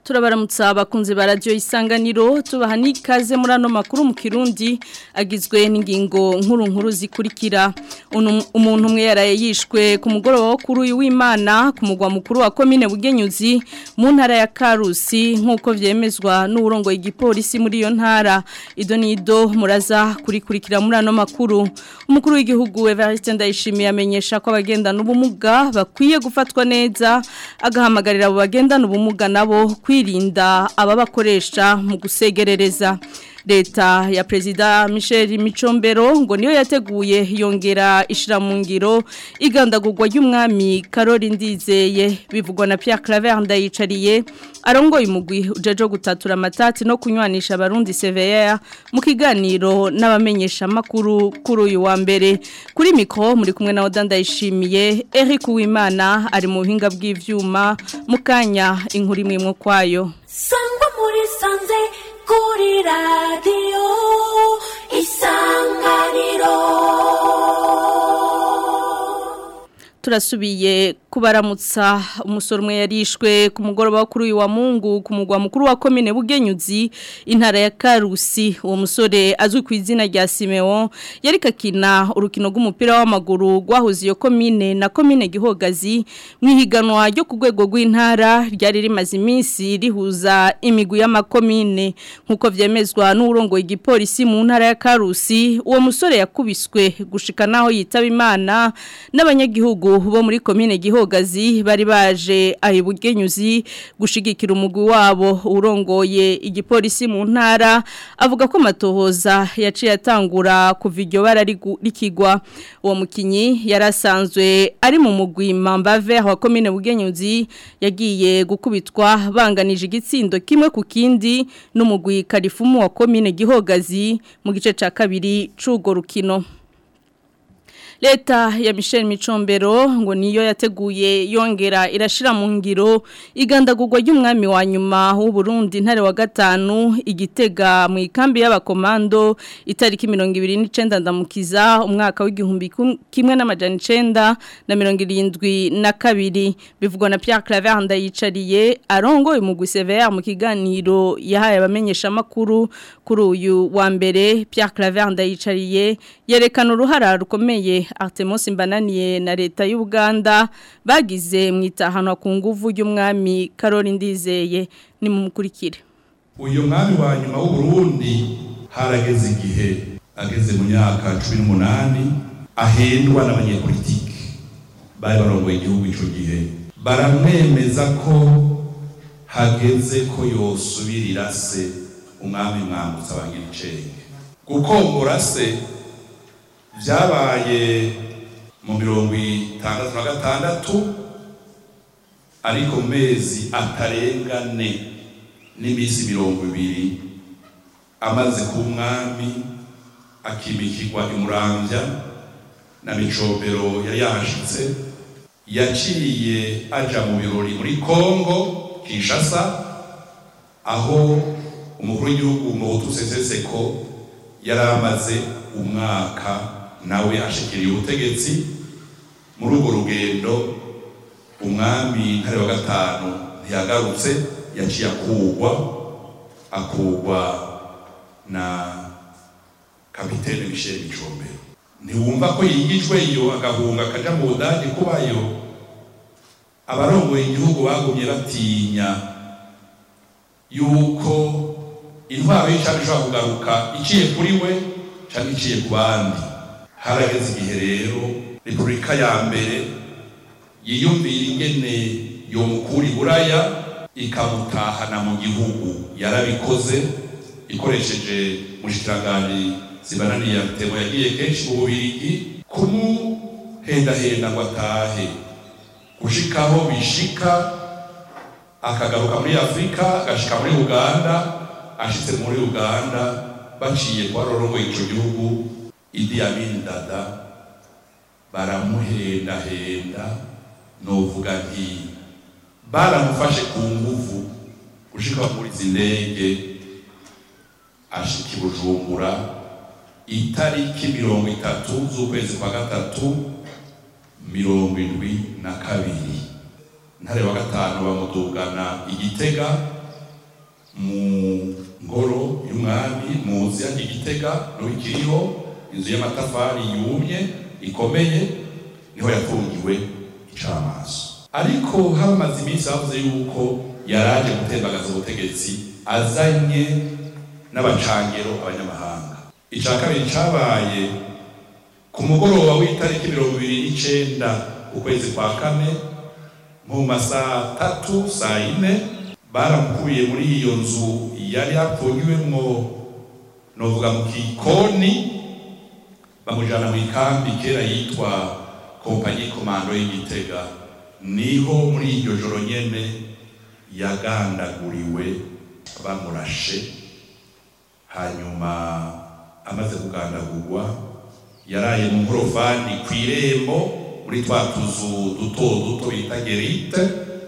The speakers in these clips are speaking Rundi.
turabaramutsa abakunzi ba radio isanganiro tubaha n'ikaze muri ano makuru mu kirundi agizwe n'ingingo nkuru nkuru zikurikira umuntu umwe yaraye yishwe ku mugoroba wo kuri uyu w'Imana ku mugwa mukuru wa commune Bugenyuzi mu ntara ya Karusi nkuko vyemezwa n'uburongo igipolisi muri iyo ntara ido nido muraza kurikurikira muri ano makuru umukuru w'igihugu Evariste Ndayishimiye amenyesha ko abagendana ubumuga bakwiye gufatwa neza agahamagarira abo bagendana ubumuga nabo kwirinda ababakoresha mu gusegerereza leta ya perezida Michel Micombero ngo niyo yateguye yongera ishira mu ngiro igandagurwa ry'umwami Karori Ndizeye bivugwa na Pierre Claver ndayicariye arongoye umugwi ujeje gutatura amatati no kunywanisha abarundi CVR mu kiganiro n'abamenyesha makuru kuri uyu wa mbere kuri mikro muri kumwe na Oda ndayishimiye Eric Uwimana ari mu buhinga bw'ivyuma mukanya inkuru imwe mwo kwayo sangwa muri sanze kuri radiyo isanganiro turasubiye kubaramutsa umusoro umwe yarishwe ku mugoroba kuri uyu wa mungu ku mugwa mukuru wa komine bugenyuzi intara ya karusi uwo musore azwi ku izina rya simeon yari kakina urukino rw'umupira w'amaguru rwahuze iyo komine na komine gihogazi mu ihiganwa ryo ku rwego rw'intara ryari rimaze iminsi rihuza imigwi y'amakomine nk'uko byemezwa n'uburongo igipolisi mu ntara ya karusi uwo musore yakubiswe gushika naho yitaba imana n'abanyagihugu bo muri komine gihogazi bari baje ahibugenyuzi gushigikira umugwi wabo urongoye igipolisi mu ntara avuga ko matohoza yaciye atangura kuva iryo bara rikigwa uwo mukinyi yarasanzwe ari mu mugwi Mambave wa komine bugenyuzi yagiye gukubitwa banganije igitsindo kimwe ku kindi n'umugwi Karifumu wa komine gihogazi mu gice ca kabiri c'ugo rukino Leta ya Michel Micombero ngo niyo yateguye yongera irashira mu ngiro igandagurwa ry'umwami wa nyuma w'u Burundi ntare wa gatanu igitega mu ikambi y'abakomando itariki 29 ndamukiza umwaka w'igihumbi kimwe n'amajana 9 na 72 bivugwa na Pierre Claver ndayicariye arongoye mu gusevera mu kiganiro yahaye abamenyesha makuru kuri uyu wa mbere Pierre Claver ndayicariye yerekana uruhara rukomeye Artemus Mbananiye na leta y'u Uganda bagize mu itahano ku nguvu y'umwami Karoli Ndizeye ni mu mukurikire uyu mwami wa nyuma w'u Burundi harageze igihe ageze mu myaka 18 ahendwa n'abanyepolitike bari barongoye igihugu ico gihe baramwemeza ko hageze ko yosubirira se umwami mwambutsa abangiricenge gukombora se byabaye mu mirongo itandatu na gatandatu ariko mu mezi atarengane n'iminsi mirongo ibiri amaze ku mwami akimikirwa imurambya na micombero yari yahashitse yaciye aja mu birori muri kongo kinshasa aho umukuru w'igihugu mu Seseseko yari amaze umwaka nawe ashikiriye ubutegetsi muri urwo rugendo umwami ntare wa gatanu ntiyagarutse yaciye akugwa akugwa na kapitene Michel Micombero ntiwumva ko yigijwe iyo agahunga akaja mu budage kubayo abarongoye igihugu bagumye batinya yuko intwaro y'icari ishobora kugaruka iciye kuri we canke iciye ku bandi harageze igihe rero repubulika ya mbere yiyumvira ingene yomukura iburaya ikamutahana mu gihugu yarabikoze ikoresheje mushikiranganje zibananiye yatemo yagiye kenshi mu bubirigi kumuhendahenda ngo atahe gushikaho bishika akagaruka muri afurika agashika muri uganda ashitse muri uganda baciye kwa rorongoye ico gihugu Idi Amin Dada baramuhendahenda novuga nti baramufashe ku nguvu gushika muri zindege ashika i Bujumbura itariki mirongo itatu z'ukwezi kwa gatatu mirongo indwi na kabiri ntare wa gatanu bamudugana igitega mu ngoro y'umwami muzi hano igitega niho ikiriho inzu y'amatafari yumye ikomeye niho yafungiwe icamaso ariko hamaze iminsi bavuze yuko yaraje gutembagaza ubutegetsi azanye n'abacangero abanyamahanga ica kabiri cabaye ku mugoroba w'itariki mirongo ibiri n'icenda ukwezi kwa kane mu masaa tatu saa ine baramukuye muri iyo nzu yari yapfungiwemwo novuga mu kikoni bamujana mu ikambi kera yitwa kompanyi komando y'igitega niho muri iryo joro nyene yagandaguriwe bamurashe hanyuma amaze kugandagurwa yaraye mu nkorofani ku irembo muri twa tuzu duto duto bita gerite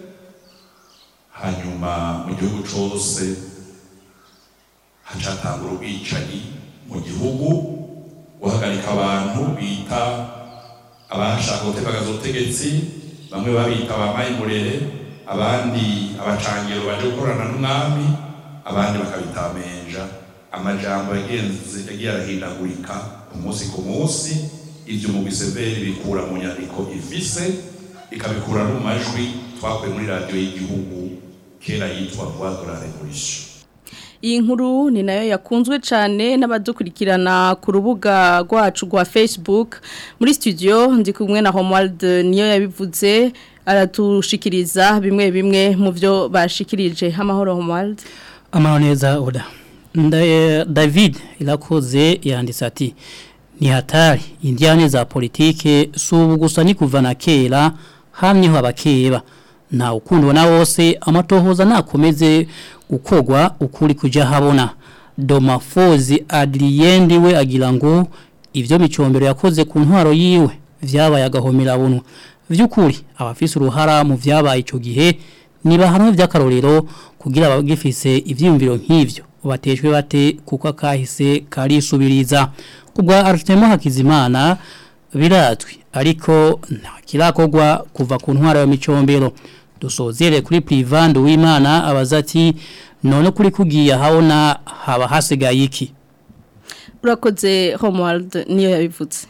hanyuma mu gihugu cose hacatangura ubwicanyi mu gihugu guhagarika abantu bita abashaka gutembagaza ubutegetsi bamwe babita abamayimurere abandi abacangiro baje gukorana n'umwami abandi bakabita amenja amajambo yagenze yagiye arahindagurika umunsi ku munsi ibyo mu biseveri bikura mu nyandiko ifise ikabikura no mu majwi twakuye muri radiyo y'igihugu kera yitwa voix de la révolution iyi nkuru ni nayo yakunzwe cyane n'abadukurikirana ku rubuga rwacu rwa facebook muri studio ndi kumwe na homuwald niyo yabivuze aratushikiriza bimwe bimwe mu byo bashikirije amahoro homuwald amahoro neza oda david irakoze yanditse ati ni hatari indiyane za politike si ubu gusa ni kuva na kera hamyeho abakeba nta ukundwa na wose amatohoza nakomeze gukogwa ukuri kujya habona domafozi adriyendi we agira ngo ibyo micombero yakoze ku ntwaro yiwe byabaye agahomera bunwa by'ukuri abafise uruhara mu byabaye icyo gihe niba hamwe by'akarorero kugira abagifise ibyiyumviro nk'ibyo batejwe bate kuko akahise karisubiriza kubwa Artemo Hakizimana biratwi ariko nta kirakogwa kuva ku ntwaro ya micombero dusozere kuri Privand w'Imana abaza ati none kuri kugiye habona haba hasigaye iki urakoze Homeworld niyo yabivutse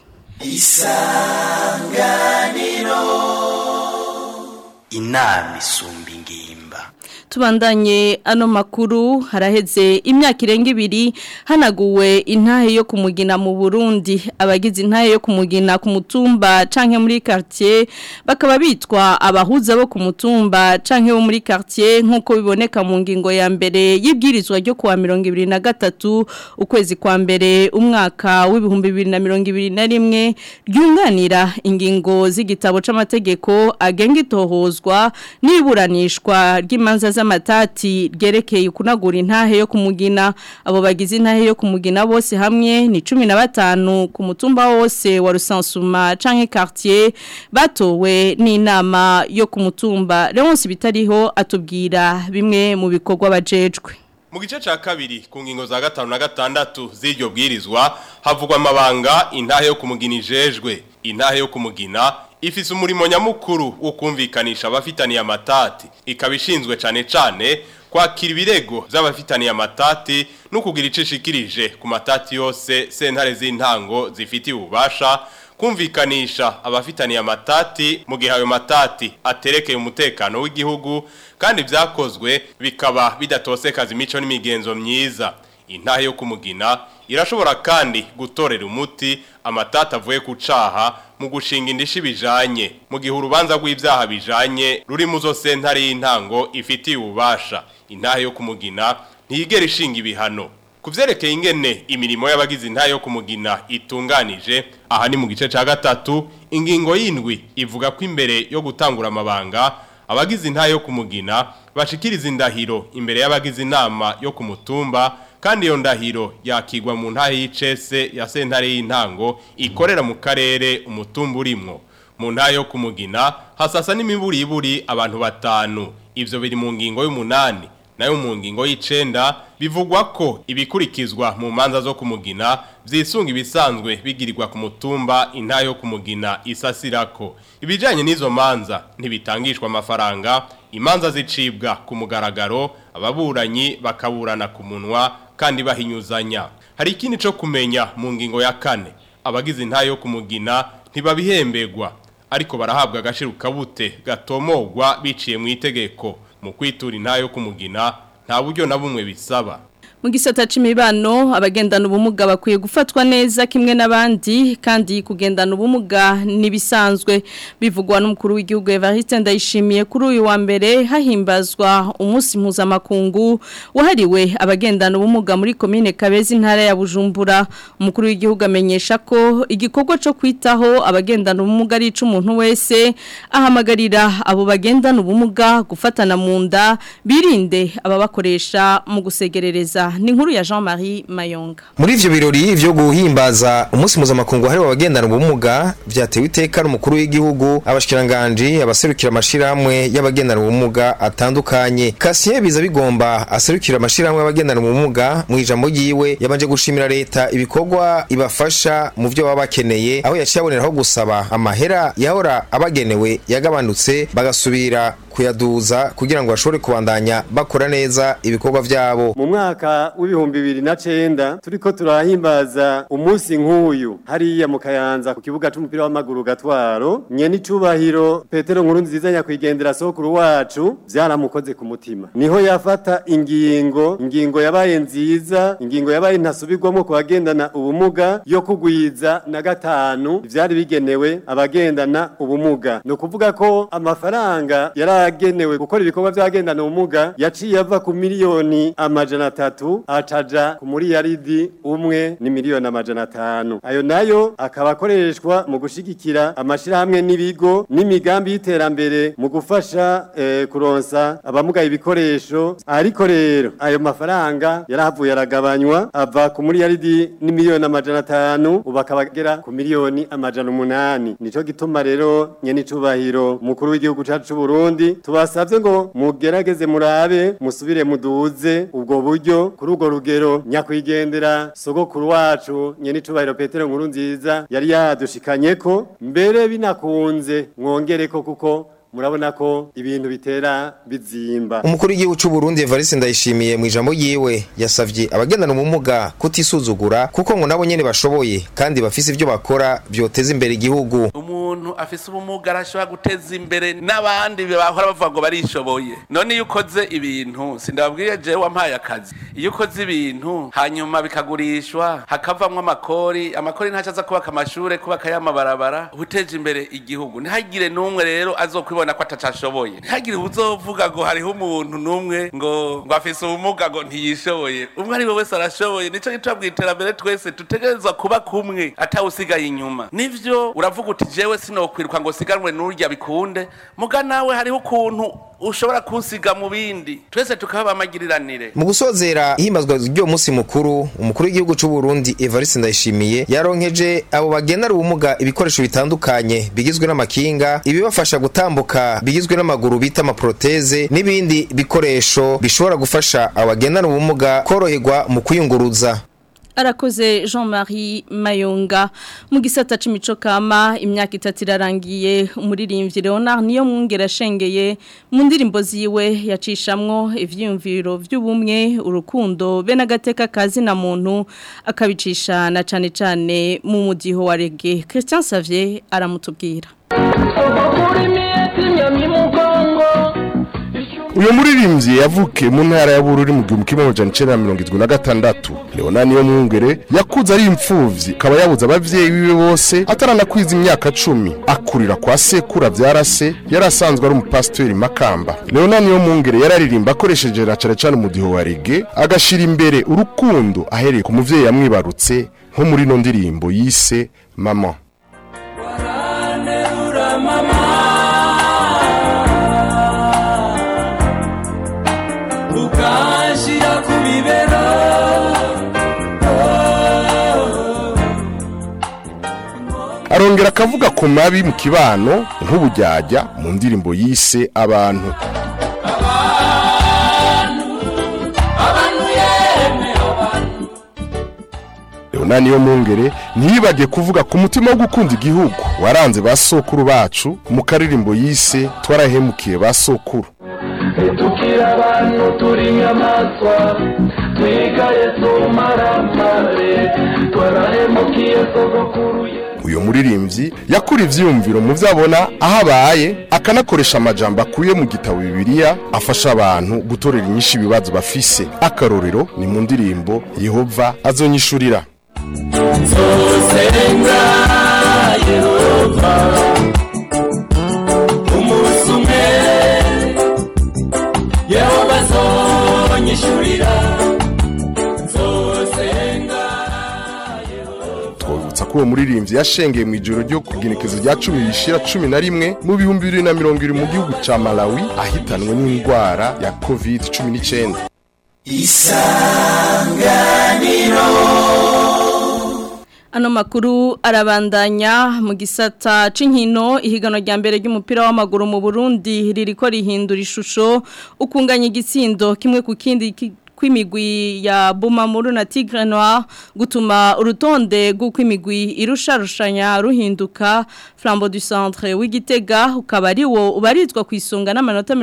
isanganiro inama isumba ingimba tubandanye ano makuru haraheze imyaka irenga ibiri hanaguwe intahe yo kumugina mu Burundi abagize intahe yo kumugina ku mutumba canke muri quartier bakaba bitwa abahuza bo ku mutumba canke bo muri quartier nkuko biboneka mu ngingo ya mbere y'ibwirizwa ryo kuwa 2023 ukwezi kwa mbere umwaka w'ibihumbi 2021 ryunganira ingingo z'igitabo c'amategeko agenga itohozwa n'iburanishwa ry'imanza z'amatati ryerekeye kunagura intahe yo kumugina abo bagize intahe yo kumugina bose hamwe ni 15 ku mutumba wose wa Rusansuma canke quartier batowe n'inama yo ku mutumba Leonce bitariho atubwira bimwe mu bikorwa bajejwe mu gice ca kabiri ku ngingo za gatanu na gatandatu z'iryo bwirizwa havugwa amabanga intahe yo kumugina ijejwe intahe yo kumugina ifise umurimo nyamukuru wo kumvikanisha abafitaniye amatati ikaba ishinzwe cane cane kwakira ibirego vy'abafitaniye amatati no kugira ico ishikirije ku matati yose sentare z'intango zifitiye ububasha kumvikanisha abafitaniye amatati mu gihe ayo matati aterekeye umutekano w'igihugu kandi vyakozwe bikaba bidatosekaza imico n'imigenzo myiza intahe yo kumugina irashobora kandi gutorera umuti amatata avuye ku caha mu gushinga indishi bijanye mu gihe urubanza rw'ivyaha bijanye ruri mu zo sentare y'intango ifitiye ububasha intahe yo kumugina ntiyigera ishinga ibihano kuvyerekeye ingene imirimo y'abagize intahe yo kumugina itunganije aha ni mu gice ca gatatu ingingo y'indwi ivuga ko imbere yo gutangura amabanga abagize intahe yo kumugina bashikiriza indahiro imbere y'abagize inama yo ku mutumba kandi iyo ndahiro yakigwa mu ntahe y'icese ya sentare y'intango ikorera mu karere umutumba urimwo mu ntahe yo kumugina hasasa n'imiburiburi abantu batanu ivyo biri mu ngingo y'umunani nayo mu ngingo y'icenda bivugwa ko ibikurikizwa mu manza zo kumugina vyisunga ibisanzwe bigirirwa ku mutumba intayo yo kumugina isasirako ibijanye n'izo manza ntibitangishwa amafaranga imanza zicibwa ku mugaragaro ababuranyi bakaburana ku munwa kandi bahinyuzanya hari ikindi co kumenya mu ngingo ya kane abagize intayo yo kumugina ntibabihembegwa ariko barahabwa agashiru kabute gatomogwa biciye mu itegeko mu kwitura intayo yo kumugina nta buryo na bumwe bisaba mu gisata c'imibano abagendana ubumuga bakwiye gufatwa neza kimwe n'abandi kandi kugendana ubumuga nibisanzwe bivugwa n'umukuru w'igihugu Evariste Ndayishimiye kuri uyu wa mbere hahimbazwa umunsi mpuzamakungu wahariwe abagendana ubumuga muri komine Kabezi intara ya Bujumbura umukuru w'igihugu amenyesha ko igikorwa cyo kwitaho abagendana ubumuga ari umuntu wese ahamagarira abo bagendana ubumuga gufatana mu nda birinde ababakoresha mu gusegerereza ni nkuru ya Jean-Marie Mayonga muri ivyo birori vyo guhimbaza umunsi mpuzamakungu hariwe abagendana ubumuga vyatewe iteka n'umukuru w'igihugu abashikiranganje abaserukira amashirahamwe y'abagendana ubumuga atandukanye Kasien biza bigomba aserukira amashirahamwe y'abagendana ubumuga mu ijambo ryiwe yabanje gushimira leta ibikorwa ibafasha mu vyo baba bakeneye aho yaciye aboneraho gusaba amahera yahora abagenewe yagabanutse bagasubira kuyaduza kugira ngo bashobore kubandanya bakora neza ibikorwa vyabo mu mwaka w'ibihumbi bibiri na cenda turiko turahimbaza umunsi nk'uyu hariya mu kayanza ku kibuga c'umupira w'amaguru gatwaro nyene icubahiro petero nkuru nziza nyakwigendera sokuru wacu vyaramukoze ku mutima niho yafata ingingo ingingo yabaye nziza ingingo yabaye ntasubirwamo ku bagendana ubumuga yo kugwiza na gatanu ivyari bigenewe abagendana ubumuga ni ukuvuga ko amafaranga yaragenewe gukora ibikorwa vy'abagendana ubumuga yaciye ava ku miliyoni amajana atatu acaja ku muriyaridi umwe ni miliyoni amajana atanu ayo nayo akaba akoreshwa mu gushigikira amashirahamwe n'ibigo n'imigambi y'iterambere mu gufasha eh, kuronsa abamugaye ibikoresho ariko rero ayo mafaranga yarahavuye aragabanywa ava ku muriyaridi ni miliyoni amajana atanu ubu akaba agera ku miliyoni amajana umunani nico gituma rero nyene icubahiro umukuru w'igihugu cacu c'u Burundi tubasavye ngo mugerageze murabe musubire muduze ubwo buryo kuri urwo rugero nyakwigendera sogokuru wacu nyene icubahiro Petero nkuru nziza yari yadushikanyeko mbere binakunze mwongereko kuko murabona ko ibintu bitera bizimba umukuru w'igihugu c'u Burundi Evariste Ndayishimiye mu ijambo ryiwe yasavye abagendana ubumuga kutisuzugura kuko ngo nabo nyene bashoboye kandi bafise ivyo bakora vyoteza imbere igihugu umuntu afise ubumuga arashobora guteza imbere n'abandi bahora bavuga ngo barishoboye none iyo ukoze ibintu sindababwiye jewe wampaye akazi iyo ukoze ibintu hanyuma bikagurishwa hakavamwo amakori amakori ntaco aza kubaka amashure kubaka y'amabarabara uteje imbere igihugu ntihagire n'umwe rero azokwibona ko atacashoboye ntihagire uzovuga ngo hariho umuntu n'umwe ngo ngo afise ubumuga ngo ntiyishoboye umwe ari we wese arashoboye nico gituma mw'iterambere twese dutegerezwa kuba kumwe atawusigaye inyuma nivyo uravuga uti jewe sinokwiruka ngo siganwe n'urya bikunde muga nawe hariho ukuntu ushobora kunsiga mu bindi twese tukaba amagiriranire mu gusozera ihimbazwa ry'uwo munsi mukuru umukuru w'igihugu c'u Burundi Evariste Ndayishimiye yaronkeje abo bagendana ubumuga ibikoresho bitandukanye bigizwe n'amakinga ibibafasha gutambuka bigizwe n'amaguru bita amaproteze n'ibindi bikoresho bishobora gufasha abagendana ubumuga koroherwa mu kwiyunguruza arakoze Jean-Marie Mayonga mu gisata c'imico kama imyaka itatu irarangiye umuririmbyi Leonard niyo mwungera shengeye mu ndirimbo ziwe yacishamwo ivyiyumviro vy'ubumwe urukundo be nagateka kazi na muntu akabicisha na cane cane mu mudiho wa reggae Christian Savier aramutubwira uyu muririmbyi yavukiye mu ntara ya bururi mu gihumbi kimwe amajana icenda na mirongo irindwi na gatandatu leona niyo mwungere yakuze ari imfuvyi akaba yabuze abavyeyi biwe bose ataranakwiza imyaka cumi akurira kwa sekuru avyara se yari asanzwe ari umupasiteri makamba leona niyo mwungere yararirimba akoresheje na cane cane umudiho wa rege agashira imbere urukundo ahereye ku muvyeyi yamwibarutse nko muri ino ndirimbo yise mama ukashira ku bibero arongera akavuga ku mabi mu kibano nk'ubujyajya mu ndirimbo yise abantu leonani yo mungere ntiyibage kuvuga ku mutima wo gukunda igihugu waranze ba sokuru bacu mu karirimbo yise twarahemukiye ba sokuru tukira abantu turi inyamaswa twigaye tumaramare twarahemukiye sogokuru ye uyu muririmbyi yakura ivyiyumviro mu vyo abona aho abaye akanakoresha amajambo akuye mu gitabo bibiliya afasha abantu gutorera inyinshi ibibazo bafise akarorero ni mu ndirimbo yehova azonyishurira nzosenga yehova umunsi umwe yehova azonyishurira nzosenga twabibutsa ko uwo muririmbyi yashengeye mu ijoro ryo kugenekezo rya cumi rishira cumi na rimwe mu bihumbi bibiri na mirongo ibiri mu gihugu ca malawi ahitanwe n'indwara ya covid cumi n'icenda Ano makuru arabandanya mu gisata c'inkino ihigano rya mbere ry'umupira w'amaguru mu Burundi ririko rihindura ishusho ukunganya igitsindo kimwe ku kindi ki- kw'imigwi ya Bumamuru na Tigre Noir gutuma urutonde rw'ukw'imigwi irusharushanya ruhinduka Flambeau du Centre w'Igitega ukaba ari wo ubarizwa ku isonga n'amanota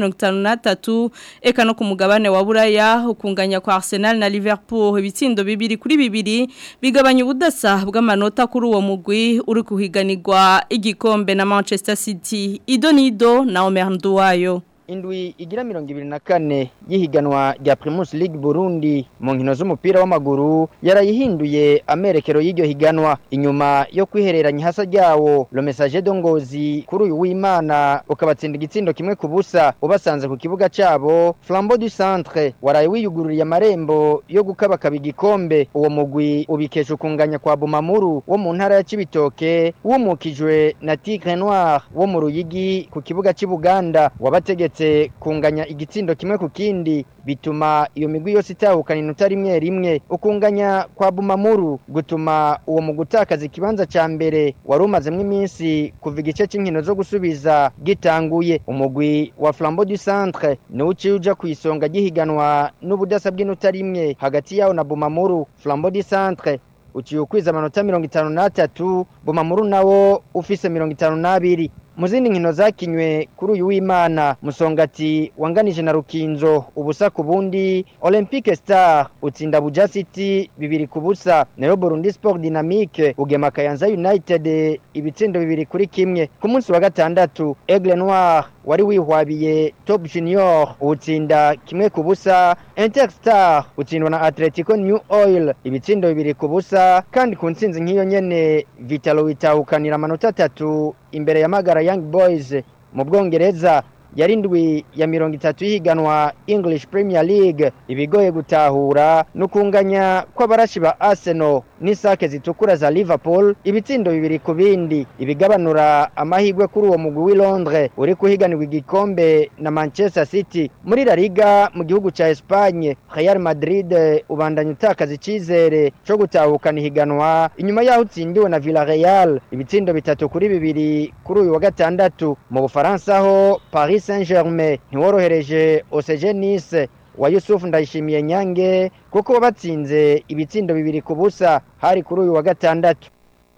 53 eka no ku mugabane wa Buraya ukunganya kwa Arsenal na Liverpool ibitsindo bibiri kuri bibiri bigabanya ubudasa bw'amanota kuri uwo mugwi uri kuhiganirwa igikombe na Manchester City Idonido na Omer Nduwayo indwi igira mirongo ibiri na kane y'ihiganwa rya Primus League Burundi mu nkino z'umupira w'amaguru yarayihinduye amerekero y'iryo higanwa inyuma yo kwihereranya hasa ryawo Le Message de Ngozi kuri uyu w'Imana ukabatsinda igitsindo kimwe ku busa ubasanze ku kibuga cabo Flambeau du Centre waraye wiyugururiye amarembo yo gukabakaba igikombe uwo mugwi ubikesha ukunganya kwa Bumamuru wo mu ntara ya Cibitoke wumukijwe na Tigre Noir wo mu Ruyigi ku kibuga c'Ibuganda wabategetse kunganya igitsindo kimwe ku kindi bituma iyo migwi yose itahukana inota rimwe rimwe ukunganya kwa Bumamuru gutuma uwo mu gutakaza ikibanza ca mbere wari umazemwo iminsi kuva igice c'inkino zo gusubiza gitanguye umugwi wa Flambeau du Centre niwo uciye uja ku isonga gihiganwa n'ubudasa bw'inota rimwe hagati yawo na Bumamuru Flambeau du Centre uciye ukwiza amanota mirongo itanu n'atatu Bumamuru nawo ufise mirongo itanu n'abiri mu zindi nkino zakinywe kuri uyu w'imana musongati wanganije na rukinzo ubusa ku bundi olympique star utsinda buja city bibiri ku busa nayo burundi sport dynamique ugema kayanza united ibitsindo bibiri kuri kimwe ku munsi wa gatandatu aigle noir wari wihwabiye top junior utsinda kimwe ku busa interstar utsindwa na atletico new oil ibitsindo bibiri ku busa kandi ku ntsinzi nk'iyo nyene vitalo witahukanira amanota atatu imbere ya magara young boys mu bwongereza yari indwi ya mirongo itatu y'ihiganwa english premier league ibigoye gutahura n'ukunganya kw'abarashi ba arsenal n'isake zitukura za liverpool ibitsindo bibiri ku bindi ibigabanura amahirwe kuri uwo mugwi w'i londres uri kuhiganirwa igikombe na manchester city muri la liga mu gihugu ca espagne real madrid ubandanya utakaza icizere co gutahukana ihiganwa inyuma yaho utsindiwe na villarreal ibitsindo bitatu kuri bibiri kuri uyu wa gatandatu mu bufaransa ho paris saint germain ntiworohereje osege nice wa Yusuf ndayishimiye nyange kuko wabatsinze ibitsindo bibiri ku busa hari kuri uyu wa gatandatu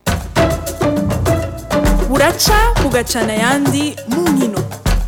buraca bugacana ayandi mu nkino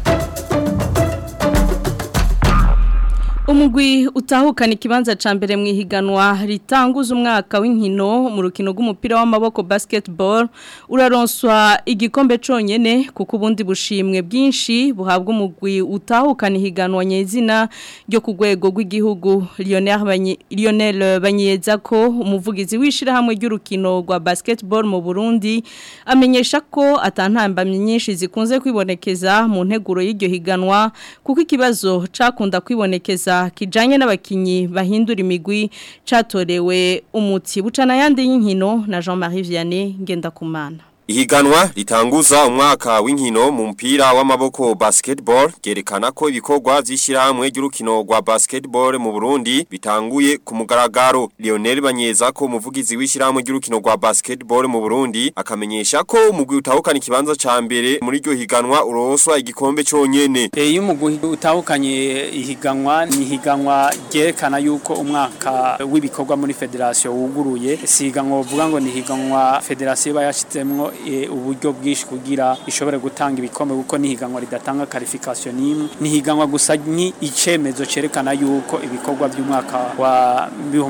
umugwi utahukana ikibanza ca mbere mu ihiganwa ritanguza umwaka w'inkino mu rukino rw'umupira w'amaboko basketball uraronswa igikombe conyene kuko ubundi bushimwe bwinshi buhabwa umugwi utahukana ihiganwa nyezina ryo ku rwego rw'igihugu Lionel Banyi- Lionel Banyeza ko umuvugizi w'ishirahamwe ry'urukino rwa basketball mu Burundi amenyesha ko atantambamye nyinshi zikunze kwibonekeza mu nteguro y'iryo higanwa kuko ikibazo cakunda kwibonekeza kijanye n'abakinyi bahindura imigwi catorewe umuti bucana yandi y'inkino na Jean-Marie Vianney Ngendakumana Ihiganwa ritanguza umwaka w'inkino mu mpira w'amaboko basketball gerekana ko ibikorwa vy'ishiramwe ry'urukino rwa basketball mu Burundi bitanguye ku mugaragaro Lionel Banyeza ko umuvugizi w'ishiramwe ry'urukino rwa basketball mu Burundi akamenyesha ko umugwi utahukana ikibanza ca mbere muri ryo higanwa uroswa igikombe conyene iyo umugwi utahukanye ihiganwa ni ihiganwa ryerekana yuko umwaka w'ibikorwa muri federation wuguruye si ihiganwa uvuga ngo ni ihiganwa federation iba yashizemwo e, uburyo bwinshi kugira ishobore gutanga ibikombe kuko ni ihiganwa ridatanga qualification n'imwe ni ihiganwa gusa ni icemezo cerekana yuko ibikorwa by'umwaka wa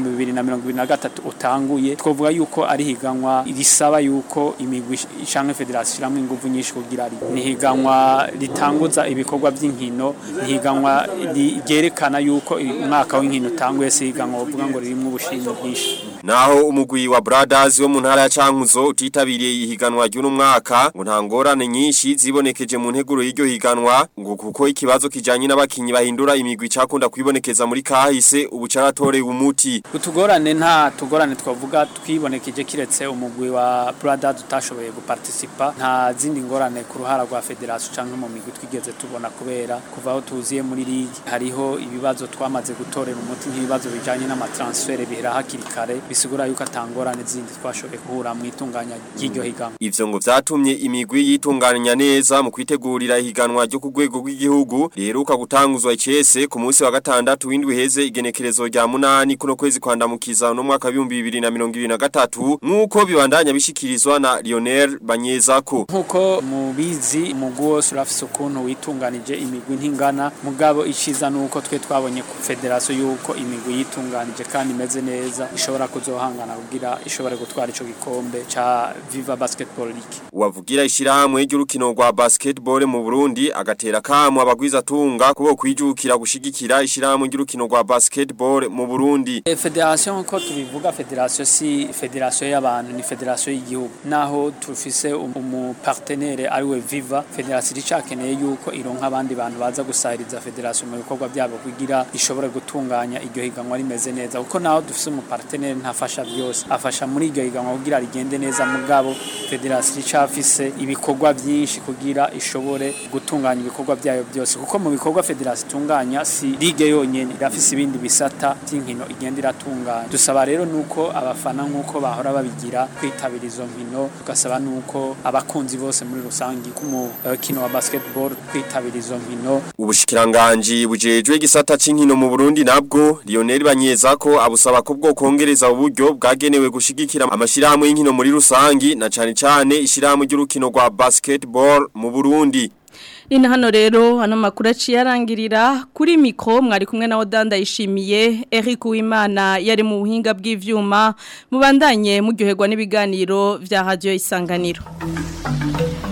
2023 utanguye twovuga yuko ari higanwa risaba yuko imigwi ishanke federation iramwe ingufu nyinshi kugira ari ni higanwa ritanguza ibikorwa by'inkino ni higanwa ryerekana yuko umwaka w'inkino utanguye si higanwa uvuga ngo ririmo ubushimwe bwinshi naho umugwi wa Brothers wo mu ntara ya Cankuzo utitabiriye ihiganwa ry'uno mwaka ngo nta ngorane nyinshi zibonekeje mu nteguro y'iryo higanwa ngo kuko ikibazo kijanye n'abakinyi bahindura imigwi cakunda kwibonekeza muri kahise ubu caratoreye umuti utugorane nta tugorane twavuga twibonekeje kiretse umugwi wa Brothers utashoboye guparticipa nta zindi ngorane ku ruhara rwa federation canke mu migwi twigeze tubona kubera kuva aho tuziye muri ligue hariho ibibazo twamaze gutorera umuti nk'ibibazo bijanye n'amatransfer bihera hakiri kare bisigura yuko atangorane zindi twashoboye kuhura mu itunganya ry'iryo higanwa ivyo ngo vyatumye imigwi yitunganya neza mu kwitegurira ihiganwa ryo ku rwego rw'igihugu riheruka gutanguzwa icese ku munsi wa gatandatu w'indwi heze igenekerezo rya munani kuno kwezi kwandamukiza no mwaka w'ibihumbi bibiri na mirongo ibiri na gatatu nk'uko bibandanya bishikirizwa na Lionel Banyezako nk'uko mubizi umugwi wose urafise ukuntu witunganije imigwi ntingana mugabo iciza nuko twe twabonye ku federation yuko imigwi yitunganije kandi imeze neza ishobora kuzohangana kugira ishobore gutwara ico gikombe ca Viva Basketball League wavugira ishirahamwe ry'urukino rwa basketball mu Burundi agatera kamo abagwiza tunga kubo kwijukira gushigikira ishirahamwe ry'urukino rwa basketball mu Burundi e federation ko tubivuga federation si federation y'abantu ni federation y'igihugu naho tufise umu partenaire ari we Viva federation icakeneye yuko ironka abandi bantu baza gusahiriza federation mu bikorwa byabo kugira ishobore gutunganya iryo higanwa rimeze neza kuko naho dufise umu partenaire ntafasha byose afasha muri iryo higanwa kugira rigende neza mugabo federation icafise ibikorwa byinshi kugira ishobore gutunganya ibikorwa byayo byose kuko mu bikorwa federation itunganya si ligue yonyene irafise ibindi bisata by'inkino igenda iratunganya dusaba rero nuko abafana nkuko bahora babigira kwitabira izo nkino tugasaba nuko abakunzi bose muri rusangi kumukino wa basketball kwitabira izo nkino ubushikiranganje bujejwe gisata c'inkino mu Burundi nabwo Lionel Banyezako abusaba ko bwo kongereza uburyo bwagenewe gushigikira amashirahamwe y'inkino muri rusangi na cane cane ishirahamwe ry'urukino rwa basketball mu Burundi Nina hano rero hano makuru aciye arangirira kuri mikro mwari kumwe na Odanda yishimiye Eric Uwimana yari mu buhinga bw'ivyuma mubandanye muryoherwa n'ibiganiro vya radio isanganiro